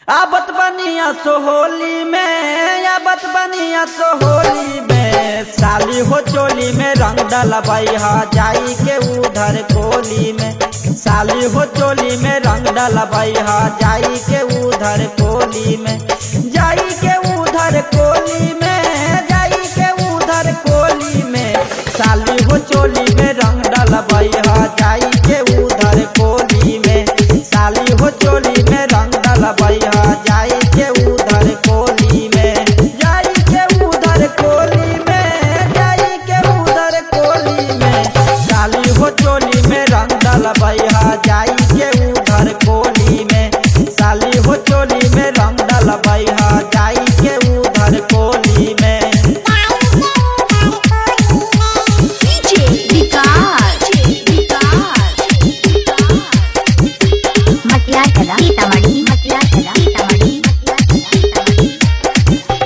आबत बनिया सोहोली में आबत बनिया सोहोली में साली हो चोली में रंग डलबई हा जाई के उधर कोली में साली हो चोली में रंग डलबई हा जाई के उधर कोली में जाई के उधर कोली में जाई के उधर कोली में साली हो चोली में रंग डलबई हा जाई के उधर कोली में साली हो चोली में रंग डलबई हा जाई के उधर कोली में जाई के उधर कोली में जाई के उधर कोली में साली हो चोली में रंग डलबई हा जाई के उधर कोली में साली हो चोली में रंग डलबई हा जाई के उधर कोली में DJ विकास मटिया कला सीतामढ़ी मटिया कला सीतामढ़ी मटिया कला सीतामढ़ी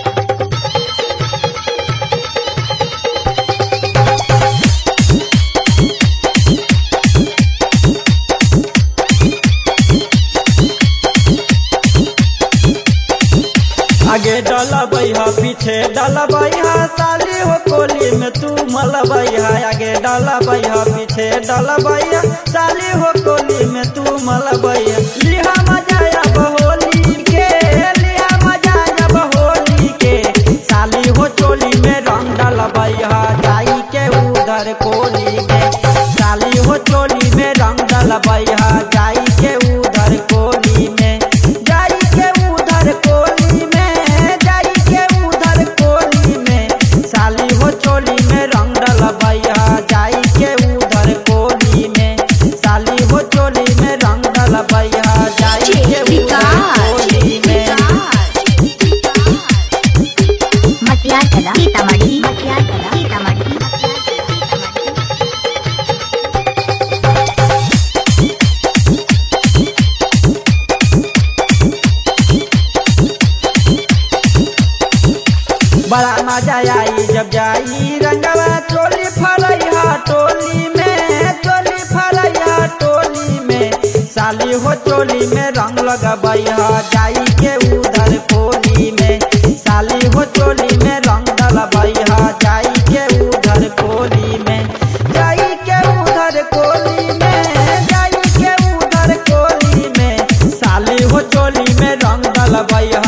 आगे डलबई हा पीछे डलबई हा साली हो कोली में तू मलबई हा आगे डलबई हा पीछे डलबई हा साली हो कोली में तू मलबई हा लिहा मजाया बहोली के लिहा मजाया बहोली के साली हो चोली में रंग डलबई हा जाई के उधर कोली में साली हो चोली में रंग डलबई हा जाई के उधर कोली में जाई के उधर कोली में जाई के उधर कोली में साली हो चोली में रंग डलबैया जाई के उधर कोली में साली हो चोली में रंग डलबैया जाई के उधर कोली में मटिया कला सीतामढ़ी मटिया कला सीतामढ़ी मटिया कला सीतामढ़ी बड़ा मजा आई जब जाई रंगवा चोली फरैया टोली में चोली फरैया टोली में साली हो चोली में रंग लगबैया जाई के उधर कोली में साली हो चोली में रंग डलबैया जाई के उधर कोली में जाई के उधर कोली में जाई के उधर कोली में साली हो चोली में रंग डलबैया